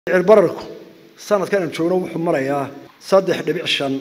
cirbararku sanadkan aan joogno wuxuu marayaa saddex dhibic shan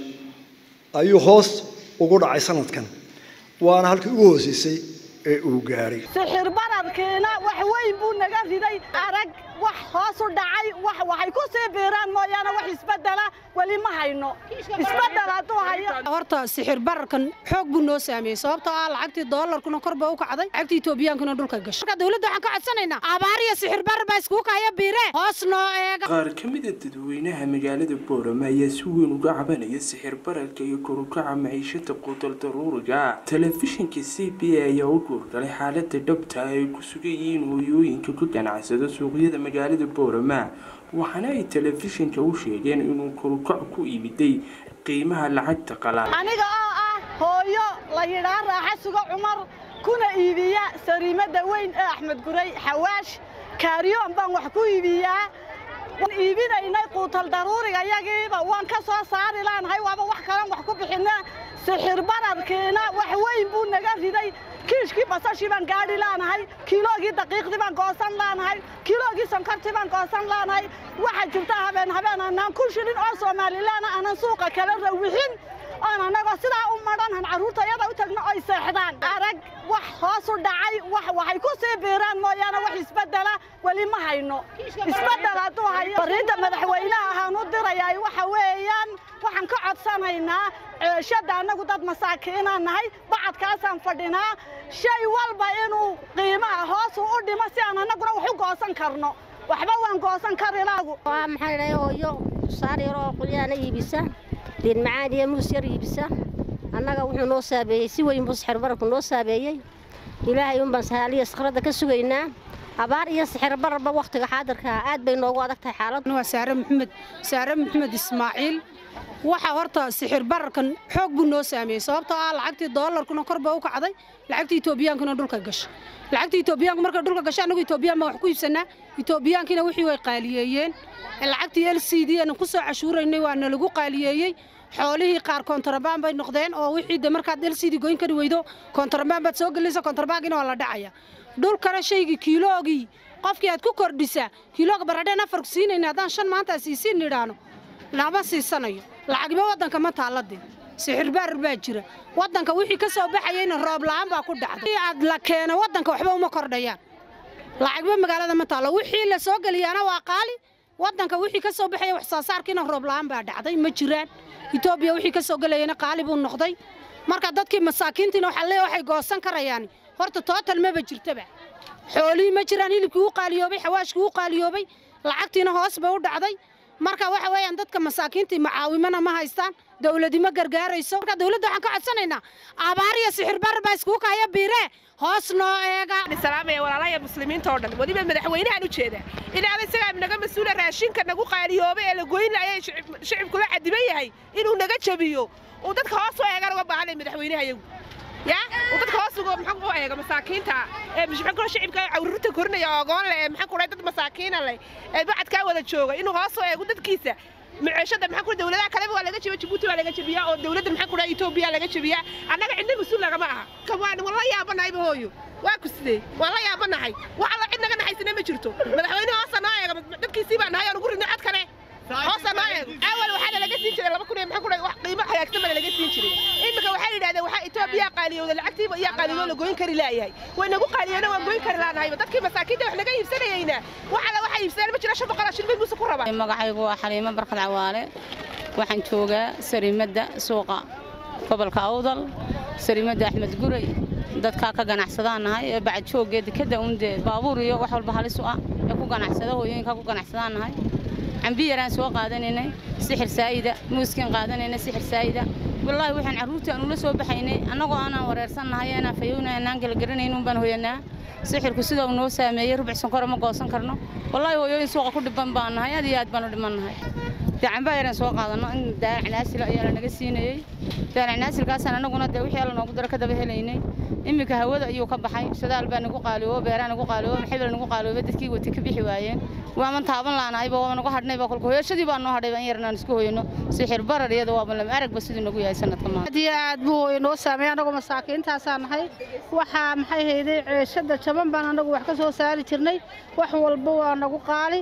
ayuu hoos ugu dhacay sanadkan waana halkii ugu hooseysay ee uu gaadhay sixir bararkiina wax weyn buu naga riday arag wax hoos u dhacay wax waxay ku sii biiraan mooyaane wax isbedela weli ma hayno isbedel hadduu hayo horta sixir bararkan xoog buu noo saameeyey sababtoo ah lacagtii doolarkuna kor baa u kacday lacagtii etoobiyaankuna dhulka gashay marka dawladda waxaan ka codsanaynaa abaar iyo sixir barar baa iskugu kaya biire hoos noo eega qaar ka mida dadweynaha magaalada boorama ayaa si weyn uga cabanaya sixir bararka iyo korukaca maciishada quudal daruuriga telefishinka c b a ayaa u guurgalay xaalada dhabta ay ku sugan yihiin hooyooyinka ka ganacsada suuqyada magaalada boorama waxaana ay telefishinka u sheegeen inuu korukac ku imiday qiimaha lacagta qalaan aniga oo ah hooyo la yidhaa raaxa sugo cumar kuna iibiya sariimada weyn ee axmed guray xawaash kaariyoon baan wax ku iibiyaa waan iibinaynay quutal daruuriga yagiiba waan ka soo saari laanahay waaba wax kalan wax ku bixina sixir bararkiina wax weyn buu naga riday kiishkii basashii baan gaadhi laanahay kiiloogii daqiiqdii baan goosan laanahay kiiloogii sonkortii baan goosan laanahay waxaa jirta habeen habeen anaan kun shilin oo soomalilaana aanan suuqa kala rawixin oon annagoo sidaa u madhanhan carruurta iyada u tagno oy seexdaan arag wax hoos u dhacay wax waxay ku sii biiraan mooyaane wax isbedela weli ma hayno isbedel hadduu hayo fariinta madaxweynaha ahaan u dirayaa waxa weeyaan waxaan ka codsanaynaa ceeshadda annagu dad masaakiinaan nahay bacadkaasaan fadhinaa shay walba inuu qiimaha hoosu u dhimo si aan annaguna wax u goosan karno waxba waan goosan karilaagu waa maxay dhahay hooyo saar yar oo qulyaana iibisa liin macaan iyo muus yar iibisa annaga wuxuu noo saabeeyey si weyn buu sixir bararku noo saabeeyey ilaahay un baan sahaaliya sakhradda ka sugaynaa abaar iyo sixir bararba wakhtiga xaadirka aad bay noogu adag tahay xaaladdu waa saare maxamed saare maxamed ismaaciil waxa horta sixir bararkan xoog buu noo saameeyey sababtoo ah lacagtii doolarkuna kor baa u kacday lacagtii etoobiyaankuna dhulka gashay lacagtii etoobiyaanku markay dhulka gashay annagu etoobiyaan baan wax ku iibsanaa etoobiyaankiina wixii way qaaliyeeyeen lacagtii l c d aan ku soo cashuuraynay waa nalagu qaaliyeeyey xoolihii qaar kontrabaan bay noqdeen oo wixii de markaad l c d goyn kari weydo kontrabaan baad soo gelinaysa kontrabaankiina waa la dhacaya dhulkana shaygii kiiloogii qofkii aad ku kordhisaa kiilooga baradheen afarku siinayna haddaan shan maanta siisiin nidhaano lama siisanayo lacagiba waddanka ma taalladee sixir baarar baa jira waddanka wixii ka soo baxayeyna roob la'aan baa ku dhacday aad la keeno waddanka waxba uma kordhayaan lacagba magaalada ma taallo wixii la soo geliyaana waa qaali waddanka wixii ka soo baxaya wax soo saarkiina roob la'aan baa dhacday ma jiraan etoobiya wixii ka soo gelayana qaali buu noqday marka dadkii masaakiintiina waxaa leeya waxay goosan karayaan horta tootal maba jirtaba xoolihii ma jiraan hilibkii u qaaliyoobay xawaashkii u qaaliyoobay lacagtiina hoos bay u dhacday marka waxa weeyaan dadka masaakiintii macaawimana ma haystaan dawladi ma gargaarayso marka dawladda waxaan ka codsanaynaa abaar iyo sixir barar baa iskugu kaya biire hoos noo eega salaamaya walaalaya muslimiinta oo dhan weliba madaxweynahan u jeeda inaada isagaa naga mas-uula raashinka nagu qaaliyoobay ee la goynaya shicibkula cadiban yahay inuu naga jabiyo uu dadka hoos u eegan uga baahanay madaxweynaha iyagu ya uu dadka hoos uga maxaa u eega masaakiinta ee maxaa kula shicibka cawrurta korinaya ogoon leh ee maxaa kula dad masaakiina leh ee bacadkaa wada jooga inuu hoos u eego dadkiisa maciishada maxaa kula dawladaha kaleba waa laga jabiya jabuuti waa laga jabiyaa oo dawladda maxaa kula etoobiya laga jabiyaa annaga cidna mas-uul lagama aha ka waan wala yaabanahayba hooyo waa ku sidee waan la yaabanahay wax alla cid naga naxaysana ma jirto madaxweyne hoosa noo eega dadkiisii baa nahay oo nugu ridnay cod kale hoosa noo eego awal waxaa laga siin jiray laba kun iyo maxaa kula wax qiimo hagaagsan baa laga siin jiray iminka waxay yidhahdeen waxaa etoobiya qaaliyowda lacagtiiba iyo qaaliyoo la goyn kari laayahay way nagu qaaliyeena waan goyn kari laanahayba dadkii masaakiinta wax naga iibsanayeyna wax alla waxay iibsadeen ma jira shan boqol shilbay muuse ku rabaa magacaygu waa xaliimo barkad cawaale waxaan joogaa sariimadda suuqa gobolka awdal sariimadda axmed guray dadkaa ka ganacsadaan nahay ee bacad joogee dekadda undee baabuur iyo wax walba halis u ah ee ku ganacsada hooyooyinkaa ku ganacsadaan nahay cambi yaraan soo qaadanaynay sixir saa'ida muuskiin qaadanaynay sixir saa'ida wallaahi waxaan carruurtii aan ula soo baxaynay annagoo aanaan wareersannahay aanaan fayowna aanaan gelgaranayn un baan hoyanaa sixirku sida uu noo saameeyey rubuc sonkora ma goosan karno wallaahi hooyooyin suuqa ku dhibban baan nahay aad iyo aad baan u dhimannahay dee cambaa yaraan soo qaadanno in daalac ayaa la naga siinayey daalac naasilkaasaan annaguna dee wixii alla noogu daro ka daba helaynay iminka hawada ayuu ka baxay shadaal baa nagu qaaliyoobo beeraa nagu qaaliyoobo maxibal nagu qaaliyoobo dadkii wati ka bixi waayeen waaman taaban laanahayba waaba nagu hadhnayba kolka hooyashadii baa noo hadhayba in yarnaan isku hoyno sixir barar iyada waaba lama aragba siduu nagu yahay sanadka maa aad iyo aad buu inoo saameeyay annagoo masaakiintaasaa nahay waxaa maxay hayday ceeshada jaban baan annagu wax ka soo saari jirnay wax walba waa nagu qaali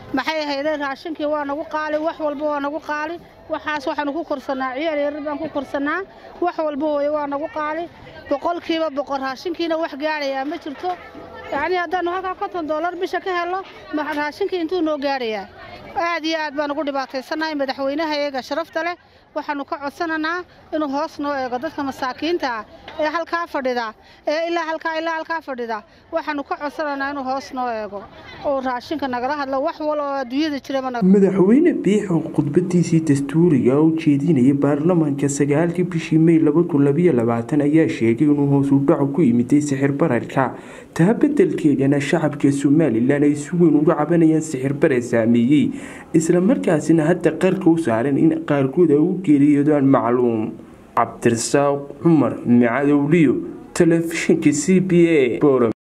maxay ahaydeen raashinkii waa nagu qaali wax walba waa nagu qaali waxaas waxaanu ku korsannaa ciyaal yaryar baan ku korsannaa wax walba hooye waa nagu qaali boqolkiiba boqol raashinkiina wax gaadhayaa ma jirto yacnii haddaannu halkaa konton dollar bisha ka helno raashinkii intuu noo gaadhayaa aad iyo aad baan ugu dhibaataysannahay madaxweynaha eega sharafta leh waxaannu ka codsananaa inuu hoos noo eego dadka masaakiinta ah ee halkaa fadhida ee ilaa halkaa ilaa halkaa fadhida waxaannu ka codsananaa inuu hoos noo eego oo raashinka nagala hadlo wax wal oo adduunyada jiraba madaxweyne biixo khudbadiisii dastuuriga oo jeedinayay baarlamaanka sagaalkii bishii mey ayaa sheegay inuu hoosu dhaco ku yimiday sixir bararka taa bedelkeedana shacabka somalilan ay si weyn uga cabanayaan sixir barar saameeyey islamarkaasina hadda qarka u saaran in qaarkood ay u geeriyoodaan macluum cabdirasaaq cumar micadowliyo telefishinka c b a